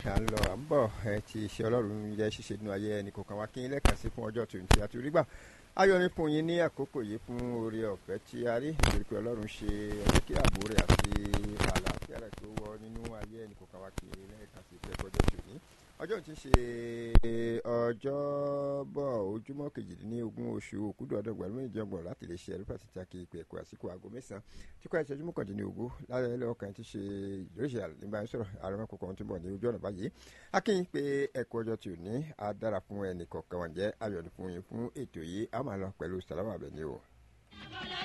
à ń lọ à ń bọ̀ ẹ ti ṣe ọlọ́run jẹ́ ṣíṣe nínú ayé ẹnì kọ̀ọ̀kan wa kí n lẹ́ẹ̀kan sí fún ọjọ́ tòun tí a ti rí gbà ayọ̀ ní fún yín ní àkókò yìí fún oore ọ̀fẹ́ tí a rí nítorí pé ọlọ́run ṣe ọjọ́ kí ààbò rẹ̀ àti àlàáfíà rẹ̀ tó wọ nínú ayé ẹnì kọ̀ọ̀kan wa kí n lẹ́ẹ̀kan sí fẹ́ ọjọ́ tòun ọjọ́ tí ń ṣe ọjọ́bọ̀ ojúmọ́ kejìdínlógún oṣù òkúdù ọdún ọgbà lóyún ìjọba láti lè ṣe ẹ̀rí fásitì àkè ìpè ẹ̀kọ́ àsìkò aago mẹ́sàn-án tí kò ẹ̀ṣẹ́jú mọ́kàndínlógún lálẹ́ lọ́kàn ti ṣe ìjọ́sẹ̀ nígbà sọ̀rọ̀ àrùn kọ̀ọ̀kan tó bọ̀ ní ojú ọ̀nà báyìí akínyìn pé ẹ̀kọ́ ọjọ́ tí ò ní á dára fún ẹnì kọ̀ọ̀kan wọn jẹ́ ayọ̀ fún yín fún ètò yìí á máa lọ pẹ̀lú sàlámà bẹ̀ ni o.